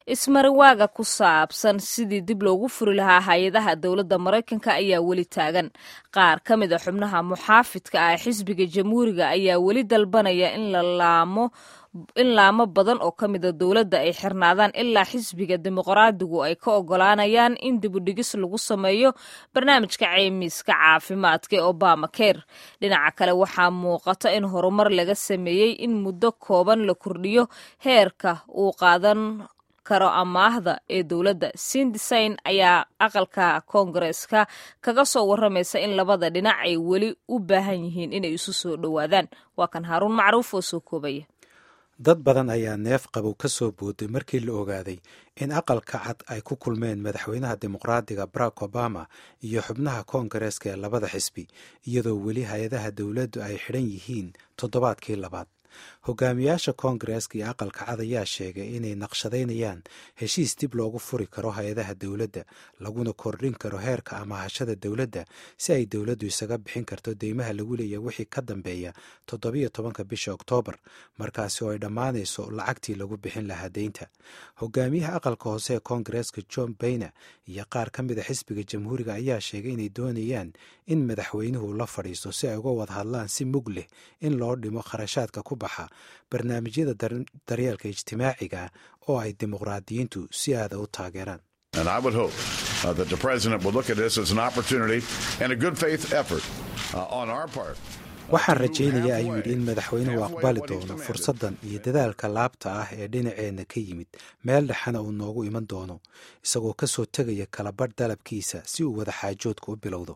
ismariwaaga ku saabsan sidii dib loogu furi lahaa hay-adaha dowladda maraykanka ayaa weli taagan qaar ka mid a xubnaha muxaafidka ah xisbiga jamhuuriga ayaa weli dalbanaya in la laamo in laamo badan oo ka mida dowladda ay xirnaadaan ilaa xisbiga dimuqraadigu ay ka ogolaanayaan in dibudhigis lagu sameeyo barnaamijka ceymiska caafimaadka ee obama ker dhinaca kale waxaa muuqata in horumar laga sameeyey in muddo kooban la kordhiyo heerka uu qaadan karo amaahda ee dowladda sindisayn ayaa aqalka koongareeska kaga soo waramaysa in labada dhinac ay weli u baahan yihiin inay isu soo dhowaadaan waa kan haaruun macruuf oo soo koobaya dad badan ayaa neef qabow ka soo booday markii la ogaaday in aqalka cad ay ku kulmeen madaxweynaha dimuqraadiga barack obama iyo xubnaha koongareeska ee labada xisbi iyadoo weli hay-adaha dowladdu ay xidhan yihiin toddobaadkii labaad hogaamiyaasha koongareeska iyo aqalka cad ayaa sheegay inay naqshadaynayaan heshiis dib loogu furi karo hay-adaha dowladda laguna kordhin karo heerka amaahashada dowladda si ay dowladdu isaga bixin karto deymaha lagu leeya wixii ka dambeeya toddobiyo tobanka bisha oktoobar markaasi oo ay dhammaanayso lacagtii lagu bixin lahaa deynta hogaamiyaha aqalka hoose ee koongareeska john bayner iyo qaar ka mid a xisbiga jamhuuriga ayaa sheegay inay doonayaan in madaxweynuhu la fadhiisto si ay uga wada hadlaan si mug leh in loo dhimo kharashaadka ku baxa barnaamijyada daryeelka ijtimaaciga oo ay dimuqraadiyiintu si aada u taageeraan And I would hope uh, that the president will look at this as an opportunity and a good faith effort uh, on our part. waxaan rajaynayaa ayuu yidhi in madaxweynuhu aqbali doono fursaddan iyo dadaalka laabta ah ee dhinaceenna ka yimid meel dhexana uu noogu iman doono isagoo ka soo tegaya kalabadh dalabkiisa si uu wada xaajoodka u bilowdo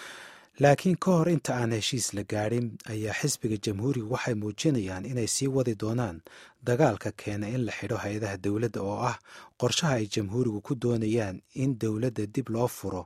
laakiin ka hor inta aan heshiis la gaadhin ayaa xisbiga jamhuuriga waxay muujinayaan inay sii wadi doonaan dagaalka keena in la xidho hay-adaha dowladda oo ah qorshaha ay jamhuurigu ku doonayaan in dowladda dib loo furo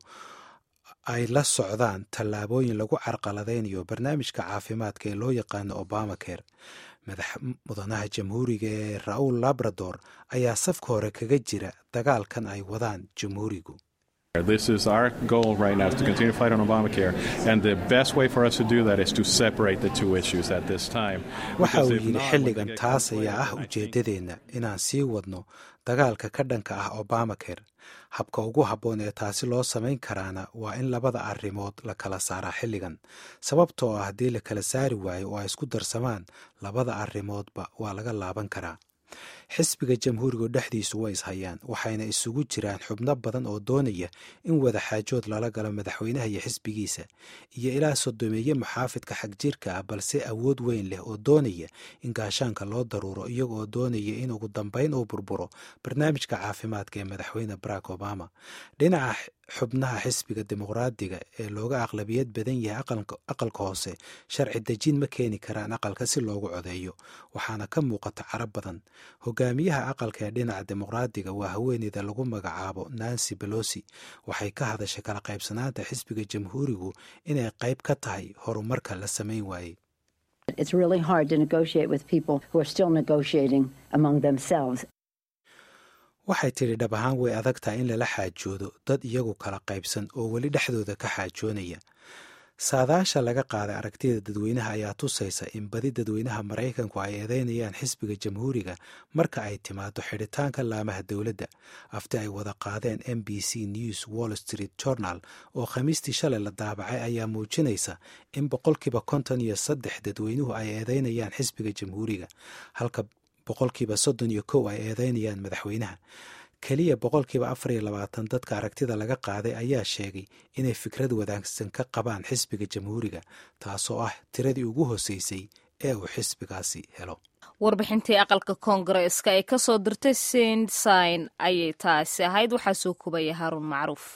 ay la socdaan tallaabooyin lagu carqaladaynayo barnaamijka caafimaadka ee loo yaqaano obama ker madax mudanaha jamhuuriga ee ra-uul labrador ayaa safka hore kaga jira dagaalkan ay wadaan jamhuurigu This is our goal right now is to continue to fight on Obamacare, and the best way for us to do that is to separate the two issues at this time. waxa uu yidhi xilligan taas ayaa ah ujeeddadeenna inaan sii wadno dagaalka ka dhanka ah obamacare habka ugu habboon ee taasi loo samayn karaana waa in labada arrimood la kala saaraa xilligan sababtoo ah haddii la kala saari waayo oo ay isku darsamaan labada arrimoodba waa laga laaban karaa xisbiga jamhuuriga dhexdiisu way ishayaan waxayna isugu jiraan xubno badan oo doonaya in wada xaajood lala galo madaxweynaha iyo xisbigiisa iyo ilaa sodomeeye muxaafidka xagjirka ah balse awood weyn leh oo doonaya in gaashaanka loo daruuro iyaga oo doonaya in ugu dambayn uu burburo barnaamijka caafimaadka ee madaxweyne barack obama dhinaca xubnaha xisbiga dimuqraadiga ee looga aqlabiyad badan yahay aqalka hoose sharci dejin ma keeni karaan aqalka si loogu codeeyo waxaana ka muuqata carab badan hogaamiyaha aqalka ee dhinaca dimuqraadiga waa haweeneyda lagu magacaabo nancy belosi waxay ka hadashay kala qaybsanaanta xisbiga jamhuurigu inay qayb ka tahay horumarka la samayn waayey waxay tidhi dhab ahaan way adag tahay in lala xaajoodo dad iyagu kala qaybsan oo weli dhexdooda ka xaajoonaya saadaasha laga qaaday aragtida dadweynaha ayaa tusaysa in badi dadweynaha maraykanku ay eedeynayaan xisbiga jamhuuriga marka ay timaado xidhitaanka laamaha dowladda afti ay wada qaadeen m b c news wall street journal oo khamiistii shalay la daabacay ayaa muujinaysa in boqolkiiba konton iyo saddex dadweynuhu ay eedeynayaan xisbiga jamhuuriga halka boqolkiiba soddon iyo kow ay eedeynayaan madaxweynaha keliya boqolkiiba afar iyo labaatan dadka aragtida laga qaaday ayaa sheegay inay fikrad wadaagsan ka qabaan xisbiga jamhuuriga taasoo ah tiradii ugu hoseysay ee uu xisbigaasi helo warbixintii aqalka koongareeska ee kasoo dirtay sinsayn ayay taasi ahayd waxaa soo kubaya haaruun macruuf